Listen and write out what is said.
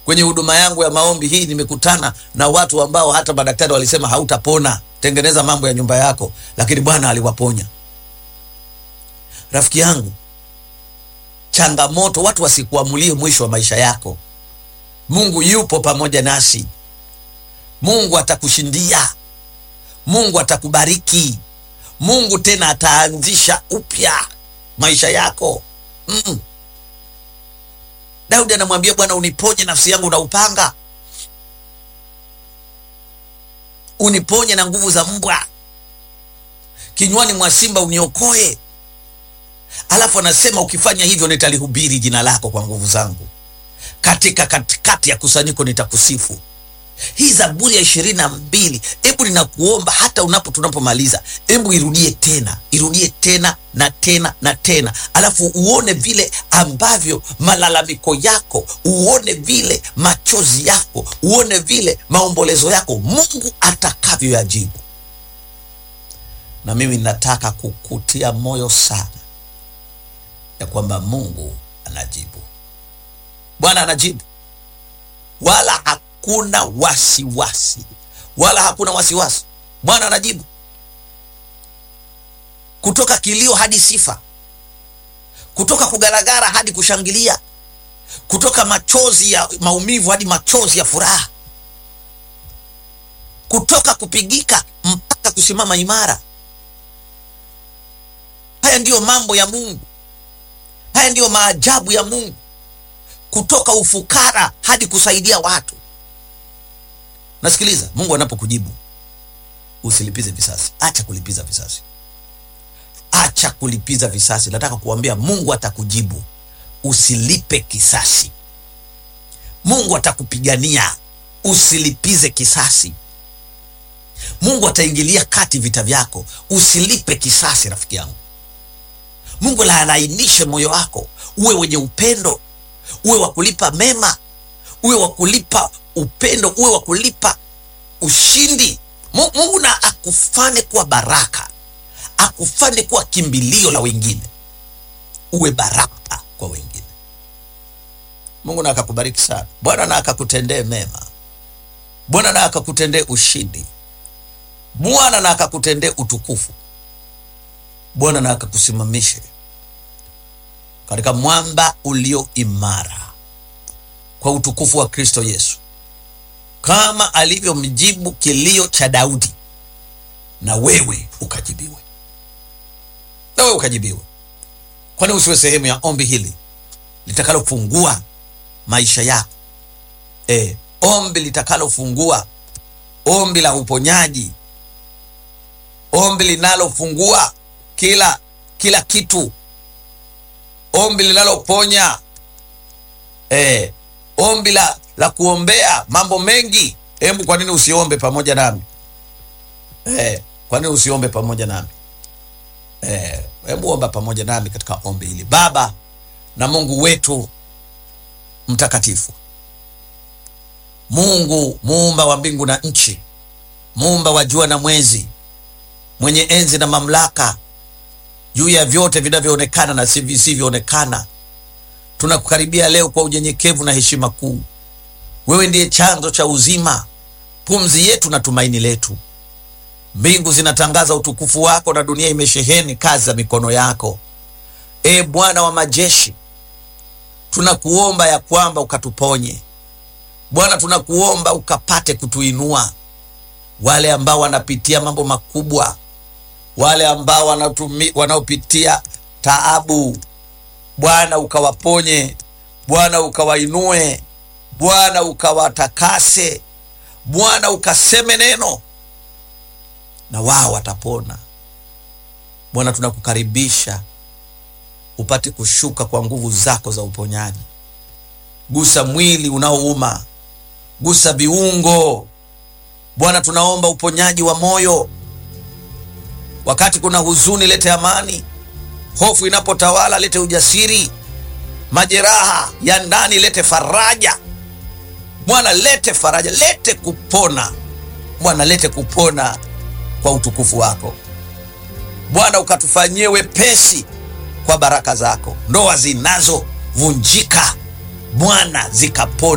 kwenye huduma yangu ya maombi hii nimekutana na watu ambao hata madaktari walisema hautapona, tengeneza mambo ya nyumba yako, lakini Bwana aliwaponya. Rafiki yangu, changamoto, watu wasikuamulie mwisho wa maisha yako. Mungu yupo pamoja nasi. Mungu atakushindia. Mungu atakubariki. Mungu tena ataanzisha upya maisha yako. Mm. Daudi anamwambia Bwana, uniponye nafsi yangu na upanga, uniponye na nguvu za mbwa, kinywani mwa simba uniokoe. Alafu anasema ukifanya hivyo, nitalihubiri jina lako kwa nguvu zangu, katika katikati ya kusanyiko nitakusifu. Hii Zaburi ya ishirini na mbili, hebu ninakuomba hata unapo tunapomaliza, hebu irudie tena, irudie tena na tena na tena, alafu uone vile ambavyo malalamiko yako, uone vile machozi yako, uone vile maombolezo yako Mungu atakavyoyajibu. Na mimi nataka kukutia moyo sana ya kwamba Mungu anajibu, Bwana anajibu, wala hakuna wasiwasi, wala hakuna wasiwasi. Bwana anajibu kutoka kilio hadi sifa, kutoka kugaragara hadi kushangilia, kutoka machozi ya maumivu hadi machozi ya furaha, kutoka kupigika mpaka kusimama imara. Haya ndiyo mambo ya Mungu, haya ndiyo maajabu ya Mungu, kutoka ufukara hadi kusaidia watu. Nasikiliza, Mungu anapokujibu usilipize visasi, acha kulipiza visasi acha kulipiza visasi. Nataka kuambia Mungu atakujibu, usilipe kisasi. Mungu atakupigania, usilipize kisasi. Mungu ataingilia kati vita vyako, usilipe kisasi. Rafiki yangu, Mungu laanainishe moyo wako, uwe wenye upendo, uwe wa kulipa mema, uwe wa kulipa upendo, uwe wa kulipa ushindi. Mungu na akufane kuwa baraka akufanye kuwa kimbilio la wengine, uwe baraka kwa wengine. Mungu na akakubariki sana. Bwana na akakutendee mema. Bwana na akakutendee ushindi. Bwana na akakutendee utukufu. Bwana na akakusimamishe katika mwamba ulio imara kwa utukufu wa Kristo Yesu, kama alivyomjibu kilio cha Daudi, na wewe ukajibiwe na wewe ukajibiwa. Kwani usiwe sehemu ya ombi hili litakalofungua maisha yako? E, ombi litakalofungua, ombi la uponyaji, ombi linalofungua kila kila kitu, ombi linaloponya, e, ombi la, la kuombea mambo mengi. Hebu kwa nini usiombe pamoja nami? E, kwa nini usiombe pamoja nami? Hebu eh, omba pamoja nami katika ombi hili. Baba na Mungu wetu mtakatifu, Mungu muumba wa mbingu na nchi, muumba wa jua na mwezi, mwenye enzi na mamlaka juu ya vyote vinavyoonekana na si visivyoonekana, tunakukaribia leo kwa unyenyekevu na heshima kuu. Wewe ndiye chanzo cha uzima, pumzi yetu na tumaini letu. Mbingu zinatangaza utukufu wako na dunia imesheheni kazi za mikono yako. E Bwana wa majeshi, tunakuomba ya kwamba ukatuponye Bwana, tunakuomba ukapate kutuinua wale ambao wanapitia mambo makubwa, wale ambao wanatumi, wanaopitia taabu. Bwana ukawaponye, Bwana ukawainue, Bwana ukawatakase, Bwana ukaseme neno na wao watapona. Bwana, tunakukaribisha upate kushuka kwa nguvu zako za uponyaji. Gusa mwili unaouma, gusa viungo. Bwana, tunaomba uponyaji wa moyo. Wakati kuna huzuni, lete amani. Hofu inapotawala, lete ujasiri. Majeraha ya ndani, lete faraja. Bwana, lete faraja, lete kupona. Bwana, lete kupona kwa utukufu wako Bwana, ukatufanyie wepesi kwa baraka zako. Ndoa zinazovunjika Bwana zikapona.